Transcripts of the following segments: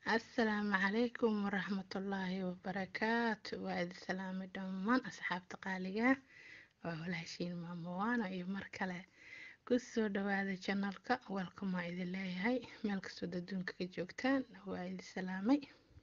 asalaamu calaykum waraxmatullaahi wabarakaatu waa idi salaamay dhammaan asxaabta qaaliga waa walaashiin maamowaano iyo mar kale kusoo dhawaada janalka welkamaa idin leeyahay meel kastood adduunka ka joogtaan waa idi salaamay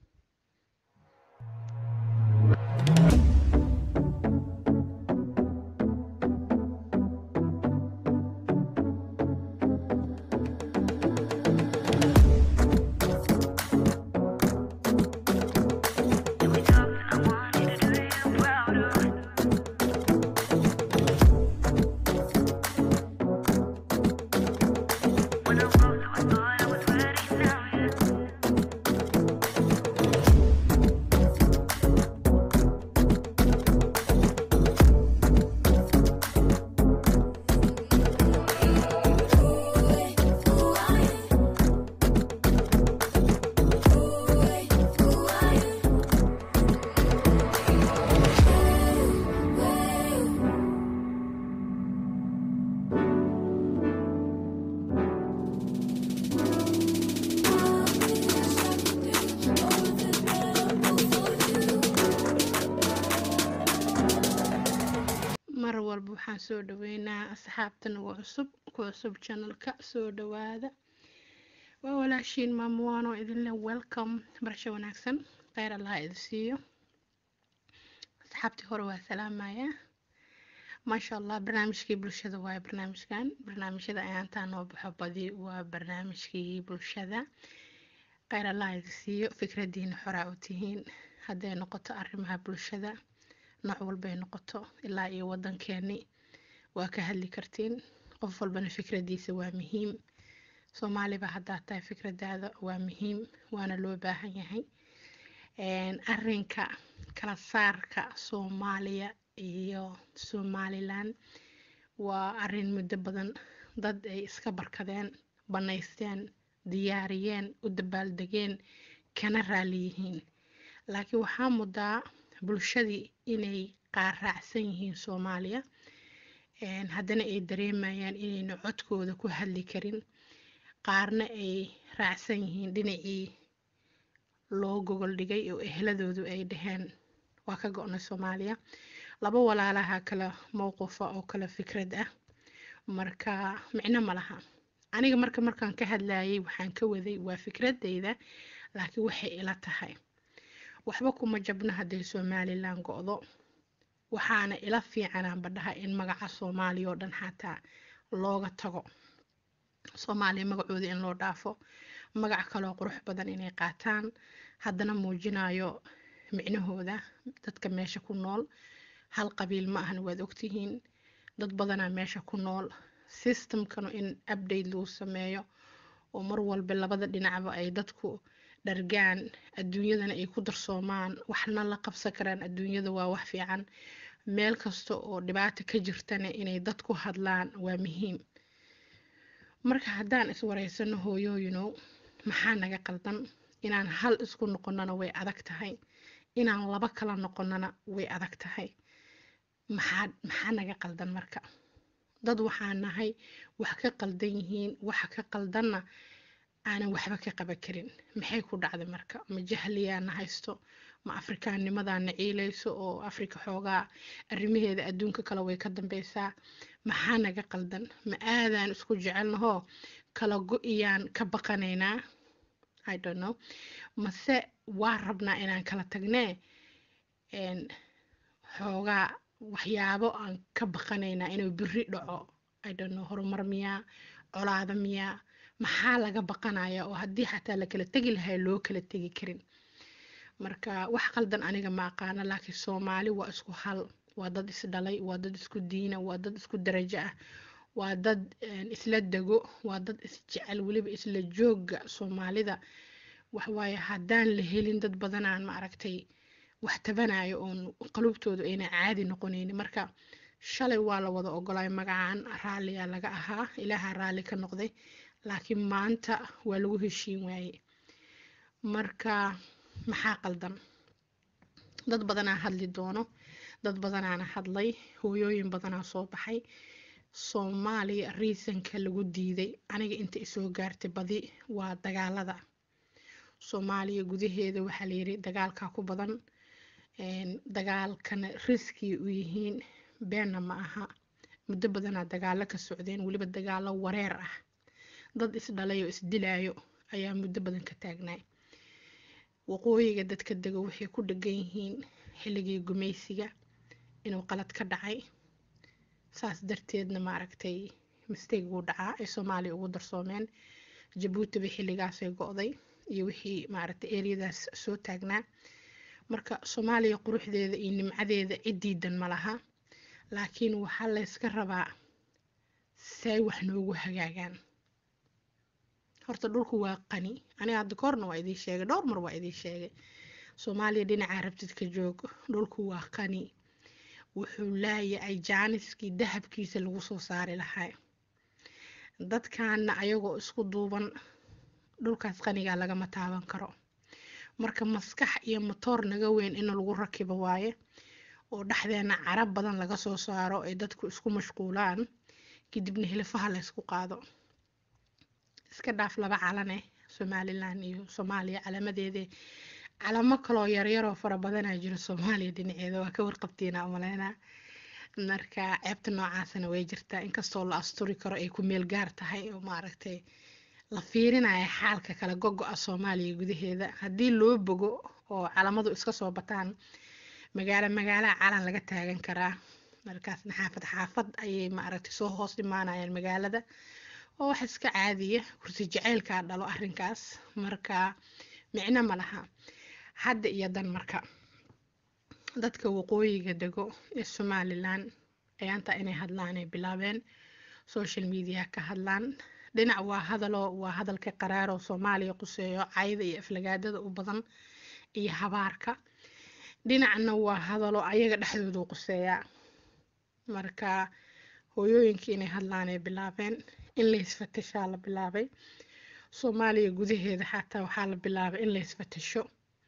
mar walba waxaan soo dhaweynaa asxaabta nagu cusub ku cusub janalka soo dhawaada waa walaashiin maamuwaano idinle welcome barasho wanaagsan kheyr allaha idi siiyo asxaabtii hore waa salaamaya maasha allah barnaamijkii bulshada waaye barnaamijkan barnaamijyada ayaantaa noo baxo badi waa barnaamijkii bulshada kheyr allaha idi siiyo fikradiina xoraa u tihiin hadday noqoto arrimaha bulshada nooc walbay noqoto ilaa iyo wadankeeni waa ka hadli kartiin qof walbana fikradiisa waa muhiim soomaaliba haddaa tahay fikradaada waa muhiim waana loo baahan yahay arinka kala saarka soomaaliya iyo somalilan waa arin muddo badan dad ay iska barkadeen banaysteen diyaariyeen u dabaaldegeen kana raali yihiin laakiin waxaa mudaa bulshadii inay qaar raacsan yihiin soomaaliya haddana ay dareemayaan inayna codkooda ku hadli karin qaarna ay raacsan yihiin dhinacii loo gogol dhigay oo ehladoodu ay dhaheen waa ka go-nay soomaaliya laba walaalaha kala mowqifa oo kala fikrad ah marka micno ma laha aniga marka markaan ka hadlayay waxaan ka waday waa fikradeyda laakiin waxay ila tahay waxba kuma jabno hadday somalilan go-do waxaana ila fiicanaan badhaha in magaca soomaaliya oo dhan xataa looga tago soomaaliya magacooda in loo dhaafo magac kaloo qurux badan inay qaataan haddana muujinayo micnahooda dadka meesha ku nool hal qabiil ma ahna waad ogtihiin dad badanaa meesha ku nool systemkanu in update lagu sameeyo oo mar walba labada dhinacba ay dadku dhargaan adduunyadana ay ku darsoomaan waxna la qabsan karaan adduunyada waa wax fiican meel kasta oo dhibaata ka jirtana inay dad ku hadlaan waa muhiim marka haddaan iswareysano hooyooyinow maxaa naga qaldan inaan hal isku noqonana way adag tahay inaan laba kala noqonana way adag tahay maxaa maxaa naga qaldan marka dad waxaa nahay wax ka qaldan yihiin waxa ka qaldanna aanan waxba ka qaban karin maxay ku dhacday marka ma jahliyaana haysto ma afrikaannimadaana ciilayso oo afrika xoogaa arrimaheeda adduunka kale way ka dambeysaa maxaa naga qaldan ma aadaan isku jecelnahoo kala go-iyaan ka baqanaynaa i don't know mase waa rabnaa inaan kala tagnee xoogaa waxyaabo aan ka baqanaynaa inuu biri dhaco i don't know horumar miyaa colaada miyaa maxaa laga baqanaya oo haddii xataa la kala tegi lahay loo kala tegi karin marka wax qaldan aniga ma aqaano laakiin soomaali waa isku hal waa dad isdhalay waa dad isku diina waa dad isku darajo ah waa dad isla dego waa dad isjecel weliba isla jooga soomaalida waxwaaye haddaan la helin dad badanaan ma aragtay wax tabanayo oon qalubtoodu ayna caadi noqonaynin marka shalay waa la wada ogolay magacan raalliyaa laga ahaa ilaaha raalli ka noqday laakiin maanta waa lagu heshiin waaye marka maxaa qaldan dad badanaa hadli doono dad badanaana hadlay hooyooyin badanaa soo baxay soomaaliya riisanka lagu diiday aniga inta isoo gaartay badi waa dagaalada soomaaliya gudaheeda waxaa layiri dagaalka ku badan dagaalkana riski u yihiin beenna ma aha muddo badanaa dagaalo ka socdeen weliba dagaalo wareer ah dad isdhalay oo isdilaayo ayaa muddo badan ka taagnaay waqooyiga dadka dego waxay ku dhegan yihiin xilligii gumaysiga inuu qalad ka dhacay saas darteedna maaragtay mistake wuu dhacaa ay soomaaliya ugu darsoomeen jabuuti bay xilligaasay go-day iyo wixii maaragtay eryadaas soo taagnaa marka soomaaliya quruxdeeda iyo nimcadeeda ciddiidan ma laha laakiin waxaa layska rabaa say wax noogu hagaagaan horta dhulku waa qani aniga hadda koorna waa idiin sheegay dhowr mar waa idiin sheegay soomaaliya dhinacaa rabtid ka joog dhulku waa qani wuxuu laayahay jaaniskii dahabkiisa lagu soo saari lahaa dadkaana ayagoo isku duuban dhulkaas qanigaa lagama taaban karo marka maskax iyo matoor naga weyn in lagu rakibo waaye oo dhexdeena carab badan laga soo saaro ay dadku isku mashquulaan kadibna hilifaha laysku qaado iska dhaaf laba calane somalilan iyo soomaaliya calamadeede calamo kaloo yaryaroo fara badanaa jiro soomaaliya dhinaceeda waa ka warqabtiina umaleynaa marka ceebta noocaasana way jirtaa inkastoo la asturi karo ay ku meel gaar tahay oo maaragtay la fiirinaya xaalka kala gogo-a soomaaliya gudaheeda haddii loo bogo oo calamadu iska soo bataan magaalo magaalaha calan laga taagan karaa markaasna xaafad xaafad ayay maaragtay soo hoos imaanayaan magaalada oo wax iska caadiya kursi jaceylkaa dhalo arrinkaas marka micno ma laha hadda iyo dan marka dadka waqooyiga dego ee somalilan ayaanta inay hadlaan ay bilaabeen social media ka hadlaan dhinac waa hadalo waa hadalka qaraaroo soomaaliya quseeyo cayda iyo aflagaadada u badan iyo habaarka dhinacna waa hadalo ayaga dhexdoodu quseeyaa marka hooyooyinka inay hadlaan ay bilaabeen in laysfatashaa la bilaabay soomaaliya gudaheeda xataa waxaa la bilaabay in laysfatasho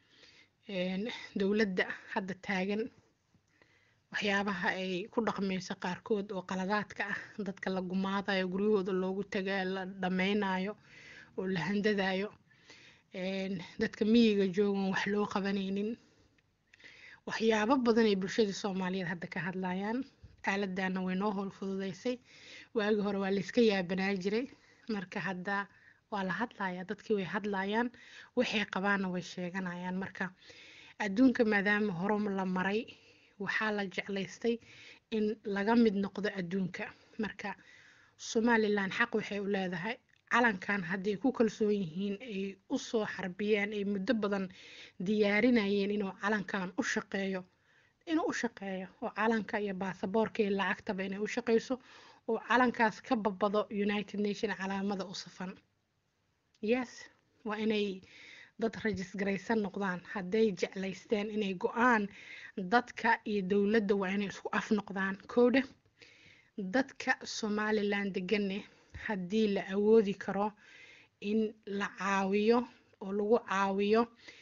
dowladda hadda taagan waxyaabaha ay ku dhaqmayso qaarkood oo qaladaadka ah dadka la gumaadayo guryahooda loogu taga la dhameynayo oo la handadayo dadka miyiga joogan wax loo qabanaynin waxyaabo badan ay bulshada soomaaliyeed hadda ka hadlayaan aaladana way noo howl fududeysay waagi hore waa layska yaabanaa jiray marka hadda waa la hadlaya dadkii way hadlayaan waxay qabaanna way sheeganayaan marka adduunka maadaama hore la maray waxaa la jeclaystay in laga mid noqdo adduunka marka somalilan xaq waxay u leedahay calankan hadday ku kalsoon yihiin ay usoo xarbiyeen ay muddo badan diyaarinayeen inuu calankan u shaqeeyo inuu u shaqeeyo oo calanka iyo baasaboorka iyo lacagtaba inay u shaqeyso oo calankaas ka babado united nation calaamada u safan yes waa inay dad rajisgaraysan noqdaan hadday jeclaysteen inay go-aan dadka iyo dowladda waa inay isku af noqdaan koodhe dadka somalilan degane haddii la awoodi karo in la caawiyo oo lagu caawiyo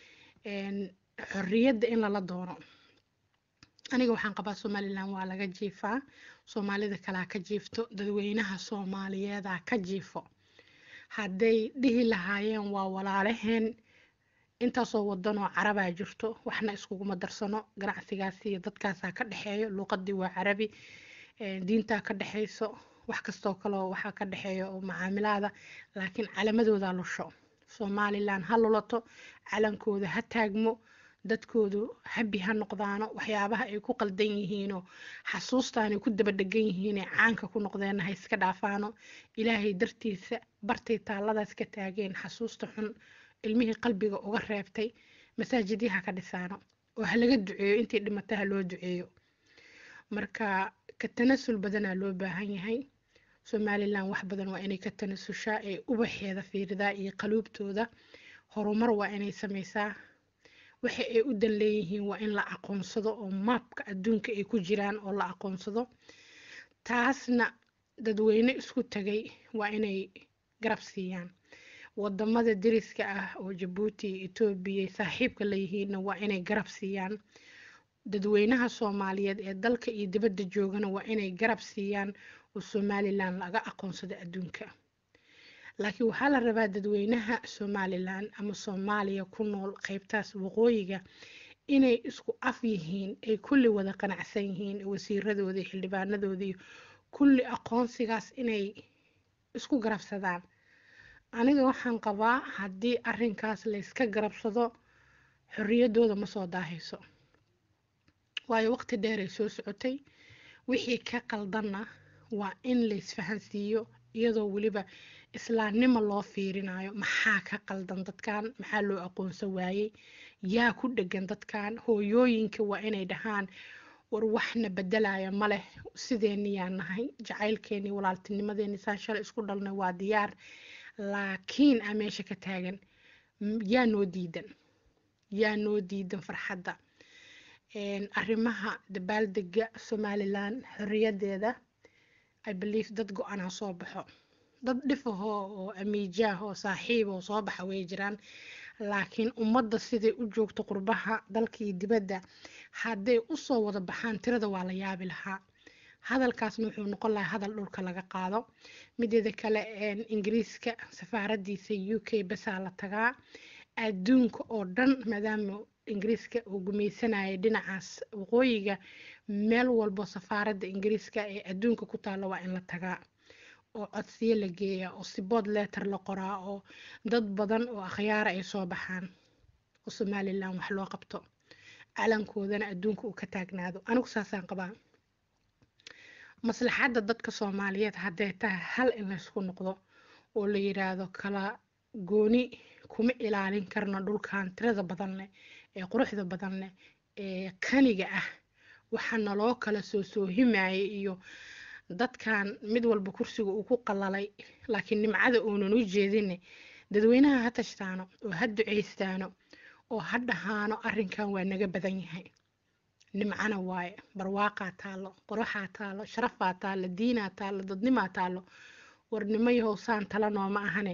xorriyadda in lala doono aniga waxaan qabaa somalilan waa laga jiifaa soomaalida kalaa ka jiifto dadweynaha soomaaliyeeda ka jiifo hadday dhihi lahaayeen waa walaalaheen intaasoo wadanoo carabaa jirto waxna iskuguma darsano ganacsigaas iyo dadkaasaa ka dhexeeyo luuqadii waa carabi diintaa ka dhexeyso wax kastoo kaleo waxaa ka dhexeeya oo macaamilaada laakiin calamadooda lusho somalilan ha lulato calankooda ha taagmo dadkoodu habi ha noqdaano waxyaabaha ay ku qaldan yihiinoo xasuustaanay ku daba dhegan yihiinee caanka ku noqdeenna ha iska dhaafaano ilaahay dartiisa bartay taalladaas ka taageen xasuusta xun ilmihii qalbiga uga reebtay masaajidyaha ka dhisaano oo ha laga duceeyo intii dhimata ha loo duceeyo marka ka tanasul badanaa loo baahan yahay somalilan wax badan waa inay ka tanasushaa ee ubaxeeda fiiridaa iyo qaluubtooda horumar waa inay sameysaa waxa ay u dan leeyihiin waa in la aqoonsado oo maabka adduunka ay ku jiraan oo la aqoonsado taasna dadweyne isku tagay waa inay garab siiyaan wadamada deriska ah oo jabuuti iyo etoobiya saaxiibka layihiinna waa inay garab siiyaan dadweynaha soomaaliyeed ee dalka iyo dibadda joogana waa inay garab siiyaan oo somalilan laga aqoonsado adduunka laakiin waxaa la rabaa dadweynaha somalilan ama soomaaliya ku nool qeybtaas waqooyiga inay isku af yihiin ay kulli wada qanacsan yihiin wasiiradoodii xildhibaanadoodii kulli aqoonsigaas inay isku garabsadaan aniga waxaan qabaa haddii arinkaas layska garabsado xorriyadooda ma soo daahayso waayo waqti dheeray soo socotay wixii ka qaldanna waa in laysfahansiiyo iyadoo weliba islaamnimo loo fiirinayo maxaa ka qaldan dadkan maxaa loo aqoonsan waayey yaa ku dhegan dadkan hooyooyinka waa inay dhahaan war waxna bedelaya ma leh sideeni yaa nahay jacaylkeeni walaaltinimadeeni saan shalay isku dhalnay waa diyaar laakiin a meesha ka taagan yaa noo diidan yaa noo diidan farxadda arrimaha dabaaldega somalilan xorriyadeeda i believe dad go-anaa soo baxo dad dhifahoo oo amiijaah oo saaxiib oo soo baxa way jiraan laakiin ummadda siday u joogto qurbaha dalkii dibadda hadday usoo wada baxaan tirada waa la yaabi lahaa hadalkaasna wuxuu noqon lahaa hadal dhulka laga qaado mideeda kale ingiriiska safaaradiisa u k basaa la tagaa adduunka oo dhan maadaama ingiriiska uu gumaysanayay dhinacaas waqooyiga meel walbo safaaradda ingiriiska ee adduunka ku taalla waa in la tagaa oo codsiyo la geeyaa oo sibood letter la qoraa oo dad badan oo akhyaara ay soo baxaan oo somalilan wax loo qabto calankoodana adduunka uu ka taagnaado anigu saasaan qabaa maslaxadda dadka soomaaliyeed hadday tahay hal in laysku noqdo oo la yiraahdo kala gooni kuma ilaalin karno dhulkan tirada badan leh ee quruxda badan leh ee kaniga ah waxaa naloo kala soo soohimayay iyo dadkan mid walba kursiga uu ku qalalay laakiin nimcada uunan u jeedine dadweynaha ha tashtaano oo ha duceystaano oo ha dhahaano arrinkan waa naga badan yahay nimcana waaye barwaaqaa taalo quruxaa taalo sharafaa taalo diinaa taalo dadnimaa taalo warnimo yahow saan tala nooma ahane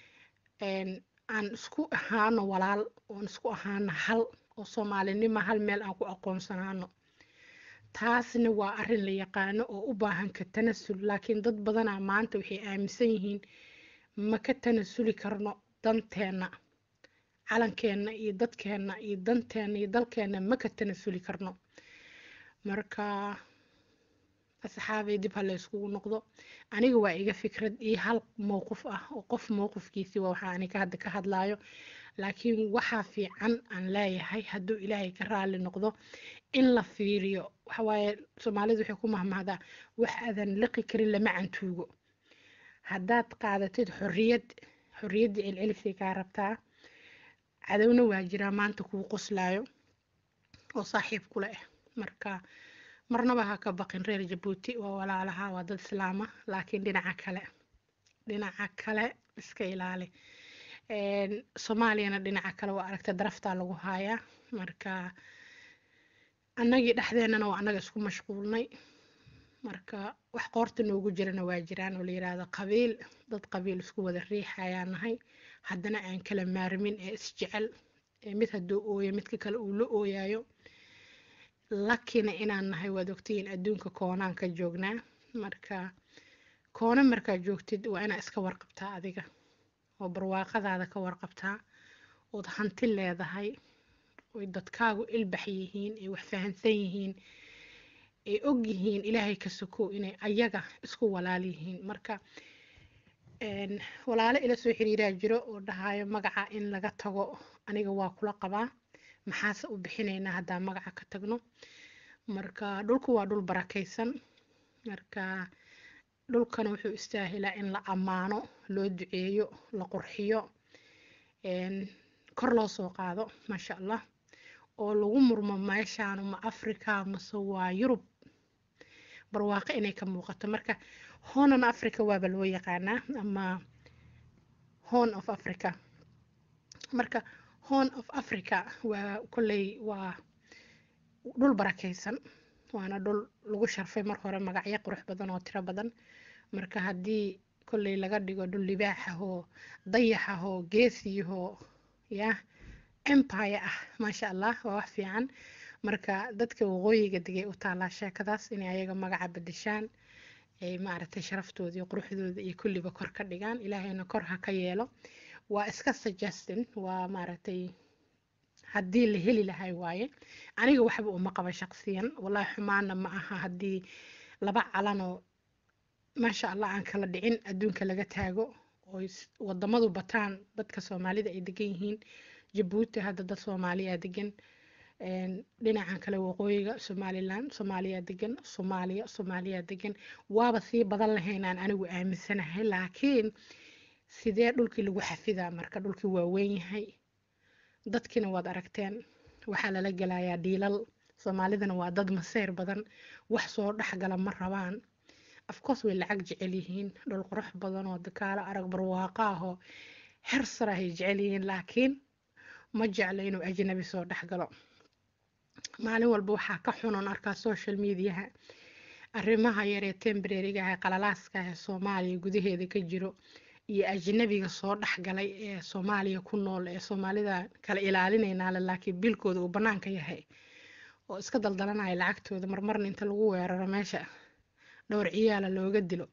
aan isku ahaano walaal oon isku ahaano hal oo soomaalinimo hal meel aan ku aqoonsanaano taasna waa arrin la yaqaano oo u baahan ka tanasul laakiin dad badanaa maanta waxay aaminsan yihiin ma ka tanasuli karno danteenna calankeenna iyo dadkeenna iyo danteenna iyo dalkeenna ma ka tanasuli karno marka asxaabay dib ha la yskugu noqdo aniga waa iga fikrad iyo hal mowqif ah oo qof mowqifkiisii waa waxaa aniga hadda ka hadlaayo laakiin waxaa fiican aan leeyahay hadduu ilaahay ka raali noqdo in la fiiriyo waxawaaye soomaalidu waxay ku mahmahdaa wax aadan liqi karin lama cantuugo haddaad qaadatid xorriyad xorriyaddii celcelisay kaa rabtaa cadowna waa jiraa maanta kuu qoslaayo oo saaxiib kule ah marka marnaba ha ka baqin reer jabuuti waa walaalaha waa dad islaama laakiin dhinaca kale dhinaca kale iska ilaali soomaaliyana dhinaca kale waa aragta daraftaa lagu haayaa marka annagii dhexdeennana waa annaga isku mashquulnay marka wax qoorta noogu jirana waa jiraan oo la yiraahdo qabiil dad qabiil isku wada riixayaa nahay haddana aan kala maarmin ee isjecel ee mid hadduu ooyo midka kale uu la ooyayo lakina inaan nahay waad ogtihiin adduunka koonaan ka joognaa marka koona markaa joogtid waa inaa iska warqabtaa adiga oo barwaaqadaada ka warqabtaa ood hanti leedahay oy dadkaagu ilbax yihiin ay wax fahansan yihiin ay og yihiin ilaahay ka sokow inay ayaga isku walaal yihiin marka walaalo ila soo xiriiraa jiro oo dhahayo magaca in laga tago aniga waa kula qabaa maxaase u bixinaynaa haddaa magaca ka tagno marka dhulku waa dhul barakaysan marka dhulkana wuxuu istaahilaa in la ammaano loo duceeyo la qurxiyo kor loo soo qaado maasha allah oo lagu murmo meeshaanu ma africa mase waa yurub barwaaqo inay ka muuqato marka honan africa waaba loo yaqaanaa ama hon of africa marka hon of africa waa kolley waa dhul barakaysan waana dhul lagu sharfay mar hore magacyo qurux badan oo tiro badan marka haddii kolley laga dhigo dhul libaaxahoo dayaxahoo geesiyahoo yah empire ah maasha allah waa wax fiican marka dadka waqooyiga degay u taalaa sheekadaas inay ayaga magaca bedeshaan ay maaragtay sharaftooda iyo quruxdooda iyo kulliba kor ka dhigaan ilaahayna kor ha ka yeelo waa iska suggestin waa maaragtay haddii la heli lahay waaye aniga waxba uma qaba shaqsiyan wallahi xumaana ma aha haddii laba calanoo maasha allah aan kala dhicin adduunka laga taago oo wadamadu bataan dadka soomaalida ay degan yihiin jabuuti hadda dad soomaaliya degan dhinacan kale waqooyiga somalilan soomaaliya degan soomaaliya soomaaliya degan waaba sii badan lahaynaan anigu aaminsanahay laakiin sidee dhulkii lagu xafidaa marka dhulkii waa weyn yahay dadkiina waad aragteen waxaa lala gelayaa dhiilal soomaalidana waa dad maseyr badan wax soo dhexgala ma rabaan afcourse way lacag jecel yihiin dhul qurux badan oo dakaalo arag barwaaqo ahoo her sara ay jecel yihiin laakiin ma jeclo inuu ajnabi soo dhexgalo maalin walba waxaa ka xunan arkaa social mediaha arrimaha yaree tembrariga ah qalalaaska ah ee soomaaliya gudaheeda ka jiro iyo ajnabiga soo dhexgalay ee soomaaliya ku nool ee soomaalida kala ilaalinaynaale laakiin bilkooda uu bannaanka yahay oo iska daldalanaya lacagtooda marmarna inta lagu weeraro meesha dhowr ciyaala looga dilo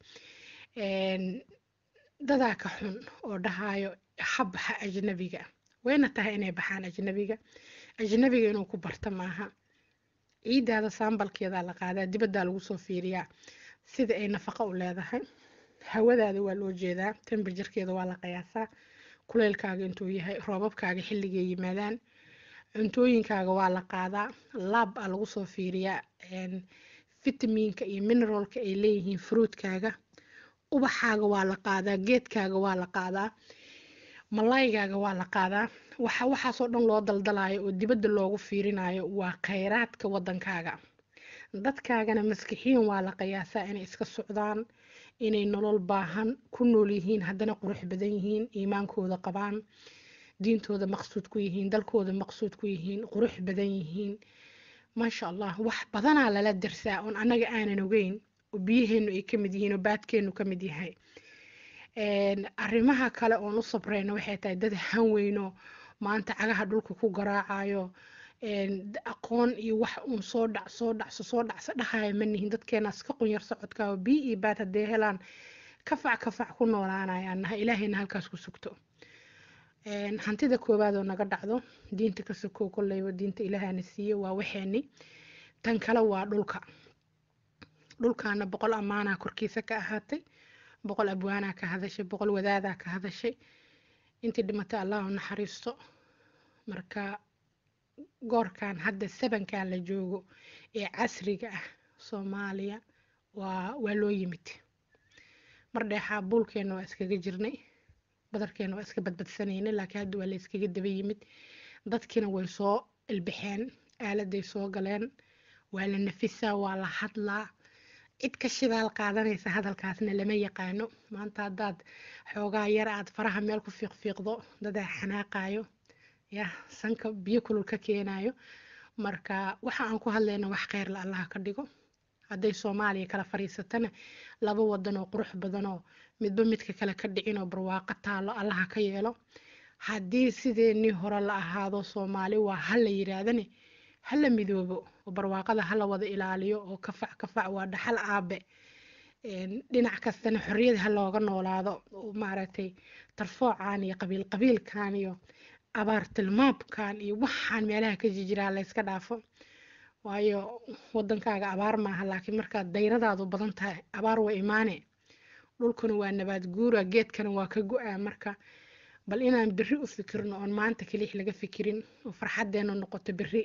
dadaa ka xun oo dhahayo ha baxa ajnabiga wayna tahay inay baxaan ajnabiga ajnabiga inuu ku barta maaha ciidaada saambalkeedaa la qaadaa dibaddaa lagu soo fiiriyaa sida ay nafaqo u leedahay hawadaada waa loo jeedaa temberjarkeeda waa la qiyaasaa kuleylkaaga intuu yahay roobabkaaga xilligay yimaadaan cuntooyinkaaga waa la qaadaa laab aa lagu soo fiiriyaa fitamiinka iyo mineralka ay leeyihiin fruutkaaga ubaxaaga waa la qaadaa geedkaaga waa la qaadaa malaygaaga waa la qaadaa waxa waxaasoo dhan loo daldalayo oo dibadda loogu fiirinayo waa khayraadka waddankaaga dadkaagana maskixiin waa la qiyaasaa inay iska socdaan inay nolol baahan ku nool yihiin haddana qurux badan yihiin iimaankooda qabaan diintooda maqsuud ku yihiin dalkooda maqsuud ku yihiin qurux badan yihiin maasha allah wax badanaa lala darsaa oon annaga aanan ogeyn oo biyaheenu ay ka mid yihiin oo baadkeenu ka mid yahay arrimaha kale oon u sabreyno waxay tahay dad hanweyno maanta cagaha dhulka ku garaacayo aqoon iyo wax uun soo dhac soo dhacso soo dhacso dhahaya ma nihin dadkeena iska qunyar socodka oo biyo iyo baad haddee helaan kafac kafac ku noolaanayaan naha ilaahayna halkaas ku sugto hantida koowaad oo naga dhacdo diinta ka sokow kolleyba diinta ilaahana siiye waa waxeeni tan kale waa dhulka dhulkaana boqol ammaanaa korkiisa ka ahaatay boqol abwaanaa ka hadashay boqol wadaadaa ka hadashay intii dhimatay allah u naxariisto marka goorkan hadda sabankan la joogo ee casriga ah soomaaliya waa waa loo yimid mar dheexaa buulkeena waa iskaga jirnay badarkeena waa iska badbadsanaynay laakiin hadda waa la iskaga daba yimid dadkiina way soo ilbaxeen aaladay soo galeen waa la nafisaa waa la hadlaa cid ka shidaal qaadanaysa hadalkaasna lama yaqaano maanta haddaad xoogaa yar aad faraha meel ku fiiqfiiqdo dadaa xanaaqayo ya sanka biyo kulul ka keenayo marka waxa aan ku hadlayna wax kheyr la allaha ka dhigo hadday soomaaliya kala fariisatana laba wadan oo qurux badan oo midba midka kale ka dhicin oo barwaaqo taalo allaha ka yeelo haddii sideenii hore la ahaado soomaali waa ha la yiraahdane ha la midoobo oo barwaaqada ha la wada ilaaliyo oo kafac kafac waa dhaxal aabe dhinac kastana xorriyad ha looga noolaado oo maaragtay tarfoocan iyo qabiil qabiilkan iyo abaar tilmaabkan iyo waxaan meelaha ka jijiraa layska dhaafo waayo wadankaaga abaar maaha laakiin markaad dayradaadu badan tahay abaar waa imaane dhulkuna waa nabaad guura geedkana waa ka go-aa marka bal inaan beri u fikirno oon maanta kelix laga fikirin oo farxadeena noqoto beri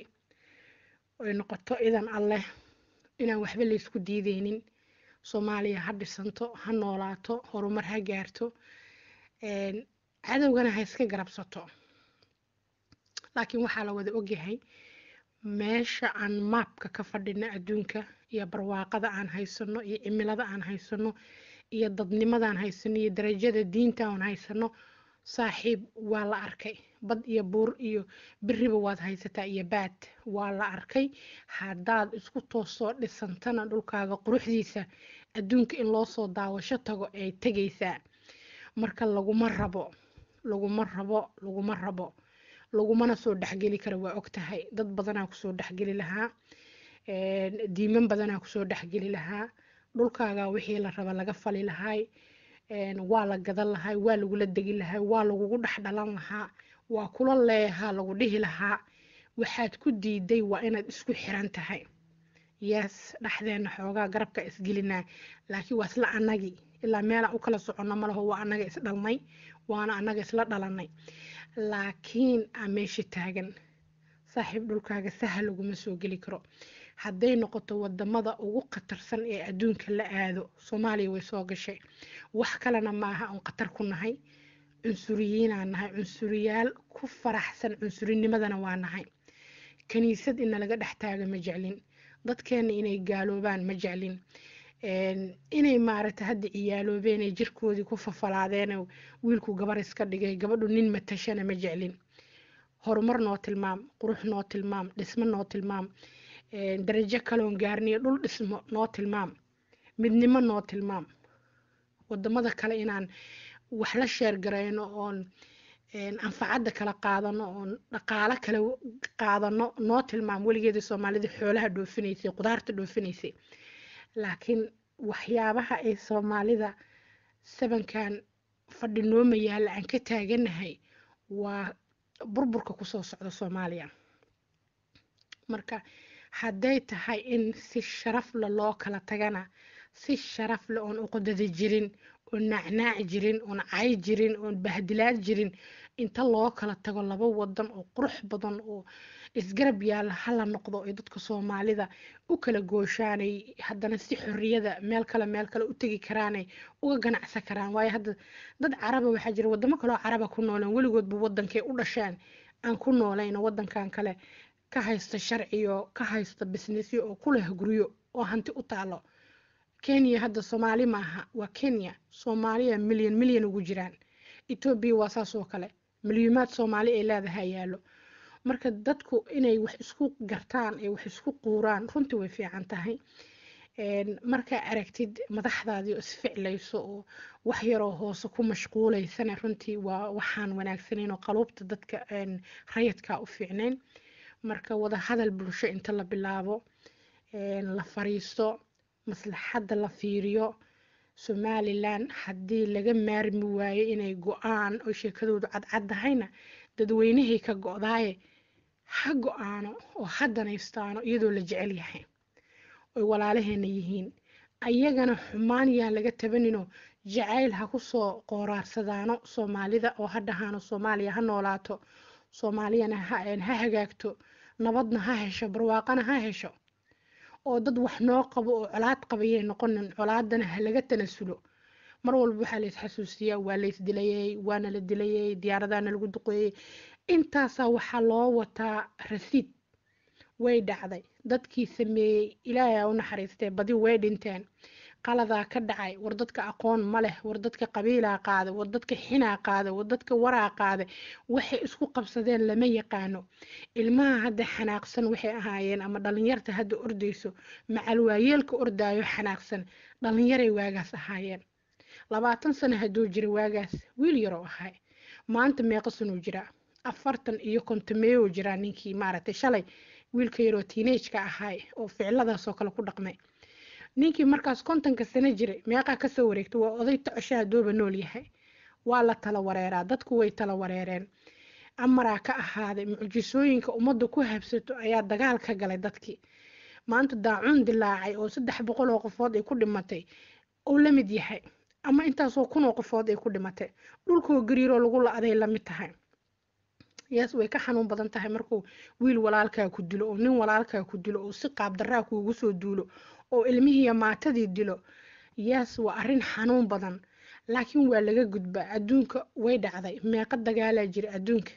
ay noqoto idan alleh inaan waxba laysku diideynin soomaaliya ha dhisanto ha noolaato horumar ha gaarto cadowgana ha iska garabsato laakiin waxaa la wada ogyahay meesha aan maabka ka fadhino adduunka iyo barwaaqada aan haysano iyo cimilada aan haysano iyo dadnimadaan haysano iyo darajada diinta aan haysano saaxiib waa la arkay bad iyo buur iyo beriba waad haysataa iyo baad waa la arkay haddaad isku toosoo dhisantana dhulkaaga quruxdiisa adduunka in loo soo daawasho tago ay tegaysaa marka laguma rabo laguma rabo laguma rabo lagumana soo dhexgeli karo waa ogtahay dad badanaa kusoo dhexgeli lahaa diiman badanaa kusoo dhexgeli lahaa dhulkaaga wixii la raba laga fali lahay waa la gadan lahay waa lagula degi lahay waa lagugu dhex dhalan lahaa waa kula leeyahaa lagu dhihi lahaa waxaad ku diiday waa inaad isku xiran tahay yes dhexdeena xoogaa garabka isgelinaa laakiin waa isla anagii ilaa meelaan u kala soconno malaho waa anaga isdhalnay waana anaga isla dhalanay laakiin aa meesha taagan saaxiib dhulkaaga sahal laguma soo geli karo hadday noqoto wadamada ugu khatarsan ee adduunka la aado soomaaliya way soo gashay wax kalena maaha oon khatar ku nahay cunsuriyiinaan nahay cunsuriyaal ku faraxsan cunsurinimadana waa nahay kaniisad ina laga dhex taaga ma jeclin dadkeena inay gaaloobaan ma jeclin inay maaragtay hadda ciyaaloobeen ee jirkoodii ku fafalaadeen wiilku gabar iska dhigay gabadhu nin matashana ma jeclin horumar noo tilmaam qurux noo tilmaam dhismo noo tilmaam darajo kaloon gaarniyo dhul dhismo noo tilmaam midnimo noo tilmaam wadamada kale inaan wax la sheergarayno oon anfacadda kala qaadano oon dhaqaalo kale qaadano noo tilmaam weligeeda soomaalida xoolaha dhoofinaysay qudaarta dhoofinaysay laakiin waxyaabaha ay soomaalida sabankan fadhi nooma yaalla aan ka taaganahay waa burburka kusoo socda soomaaliya marka hadday tahay in si sharafle loo kala tagana si sharafle oon uqodada jirin oon nacnaac jirin oon cay jirin oon bahdilaad jirin inta loo kala tago laba wadan oo qurux badan oo isgarab yaalla hala noqdo ay dadka soomaalida u kala gooshaanay haddana si xorriyada meel kale meel kale u tegi karaanay uga ganacsan karaan waayo hadda dad caraba waxaa jira wadamo kaleo caraba ku nooleen weligoodba wadankay u dhasheen aan ku noolayno wadankan kale ka haysta sharciyo ka haysta businessyo oo ku leh guryo oo hanti u taalo kenya hadda soomaali maaha waa kenya soomaaliya milyan milyan ugu jiraan etoobiya waa saas oo kale milyuumaad soomaali ay leedahay yaalo marka dadku inay wax isku gartaan ay wax isku quuraan runtii way fiican tahay markaa aragtid madaxdaadii oo isficlayso oo wax yaroo hoose ku mashquulaysana runtii waa waxaan wanaagsaneyn oo qaluubta dadka rayadkaa u fiicnayn marka wada hadal bulsho inta la bilaabo la fariisto maslaxadda la fiiriyo somalilan haddii laga maarmi waayo inay go-aan oo sheekadoodu cadcaddahayna dadweynahay ka go-daaye ha go-aano oo ha danaystaano iyadoo la jecel yahay oy walaalaheena yihiin ayagana xumaan yaan laga tabaninoo jacayl ha kusoo qooraarsadaano soomaalida oo ha dhahaano soomaaliya ha noolaato soomaaliyana ha hagaagto nabadna ha hesho barwaaqana ha hesho oo dad wax noo qabo oo colaad qabayay noqonin colaadana ha laga tanasulo mar walba waxaa la isxasuusiyaa waa la isdilayay waana la dilayay diyaaradaana lagu duqeeyey intaasaa waxaa loo wataa rasiid way dhacday dadkii sameeyey ilaahay u naxariistee badi way dhinteen qaladaa ka dhacay war dadka aqoon ma leh war dadka qabiilaa qaaday war dadka xinaa qaaday war dadka waraa qaaday waxay isku qabsadeen lama yaqaano ilmaha hadda xanaaqsan waxay ahaayeen ama dhalinyarta hadda ordayso macalwaayeelka ordaayo xanaaqsan dhalinyaray waagaas ahaayeen labaatan sano hadduu jira waagaas wiil yaroo ahay maanta meeqa sanuu jiraa afartan iyo kontameeyou jiraa ninkii maaragtay shalay wiilka yaroo tiinageka ahay oo ficiladaasoo kale ku dhaqmay ninkii markaas kontonka sano jiray meeqaa kasoo wareegtay waa oday tocoshaha dooba nool yahay waa la tala wareeraa dadku way tala wareereen amaraa ka ahaaday mucjisooyinka ummadda ku habsato ayaa dagaal ka galay dadkii maanta daacuun dilaacay oo saddex boqol oo qofood ay ku dhimatay oo la mid yahay ama intaasoo kun oo qofood ay ku dhimatay dhulkoo gariiroo lagu la-day lamid tahay yaas way ka xanuun badan tahay markuu wiil walaalkaa ku dilo oo nin walaalkaa ku dilo oo si qaabdaraa kuugu soo duulo oo ilmihiiyo maatadii dilo yaas waa arrin xanuun badan laakiin waa laga gudbaa adduunka way dhacday meeqa dagaalaa jira adduunka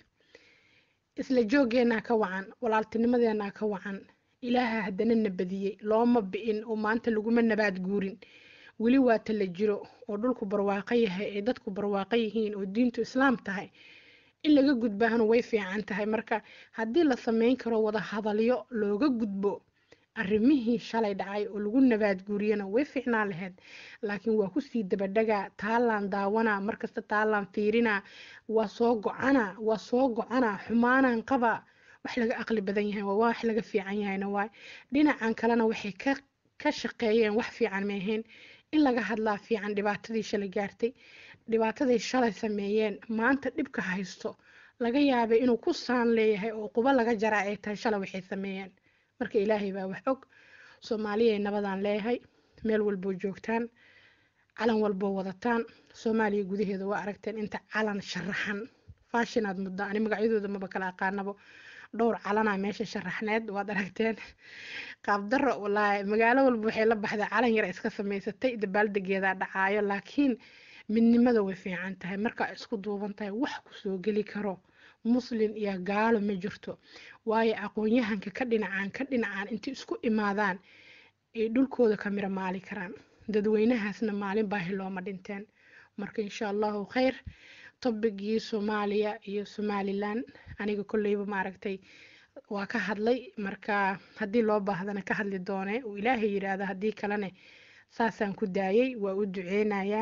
isla joogeenaa ka wacan walaaltinimadeenaa ka wacan ilaaha haddana na badiyey looma bi'in oo maanta laguma nabaad guurin weli waata la jiro oo dhulku barwaaqo yahay ay dadku barwaaqo yihiin oo diintu islaam tahay in laga gudbaahana way fiican tahay marka haddii la sameyn karo wada hadalyo looga gudbo arrimihii shalay dhacay oo lagu nabaad guuriyana way fiicnaan lahayd laakiin waa kusii dabadhagaa taalaan daawanaa markasta taalaan fiirinaa waa soo go-ana waa soo go-ana xumaanaan qaba wax laga aqli badan yahay waa wax laga fiican yahayna waay dhinacan kalena waxay ka ka shaqeeyeen wax fiican ma ahayn in laga hadlaa fiican dhibaatadii shalay gaartay dhibaatadii shalay sameeyeen maanta dhibka haysto laga yaabay inuu ku saan leeyahay oo quba laga jaraa ay tahay shalay waxay sameeyeen marka ilaahay baa wax og soomaaliyay nabadaan leeyahay meel walboo joogtaan calan walboo wadataan soomaaliya gudaheeda waa aragteen inta calan sharaxan faashinaad muddo ani magacyadooda maba kala aqaanabo dhowr calanaa meesha sharaxneed waad aragteen qaabdaro walaahi magaalo walba waxay la baxday calan yar iska samaysatay dabaaldegeedaa dhacaayo laakiin midnimada way fiican tahay markaa isku duuban tahay wax kusoo geli karo muslin iyo gaalo ma jirto waayo aqoon-yahanka ka dhinacaan ka dhinacaan intay isku imaadaan ay dhulkooda ka miro maali karaan dadweynahaasna maalin baahi looma dhinteen marka insha allahu khayr tobigii soomaaliya iyo somalilan aniga kolleyba maaragtay waa ka hadlay marka haddii loo baahdana ka hadli doone uu ilaahay yidhaahdo haddii kalene saasaan ku daayay waa u duceynayaa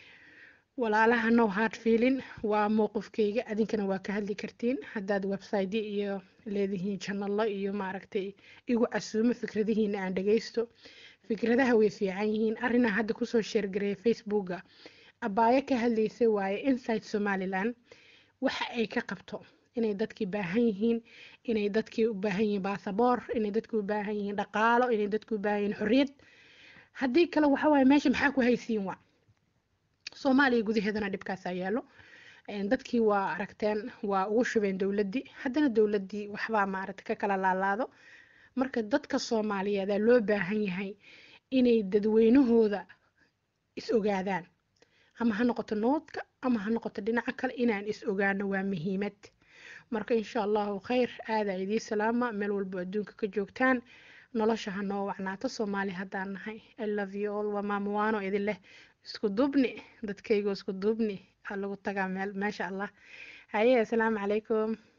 walaalaha no hard feeling waa mowqifkayga adinkana waa ka hadli kartiin haddaad website iyo leedihiin janalo iyo maaragtay igu casuumo fikradihiina aan dhagaysto fikradaha way fiican yihiin arrinaa hadda kusoo sheergareeya facebooka abaayo ka hadlaysay waaye inside somaliland waxa ay ka qabto inay dadkii baahan yihiin inay dadkii u baahan yihiin baasaboor inay dadkii u baahan yihiin dhaqaalo inay dadkii u baahan yihiin xorriyad haddii kale waxa waaye meesha maxaa ku haysiin waa soomaaliya gudaheedana dhibkaasaa yaalo dadkii waa aragteen waa ugu shubeen dowladdii haddana dowladdii waxbaa maaragta ka kala laalaado marka dadka soomaaliyeedaa loo baahan yahay inay dadweynahooda is ogaadaan ama ha noqoto noodka ama ha noqoto dhinaca kale inaan is ogaano waa muhiimad marka insha allahu khayr aadaa idii salaama meel walbo adduunka ka joogtaan nolosha ha noo wacnaato soomaali haddaan nahay i love you all waa maamuwaano idin leh isku duubni dadkaygo isku duubni aa lagu tagaa meel maasha allah haye assalaamu calaykum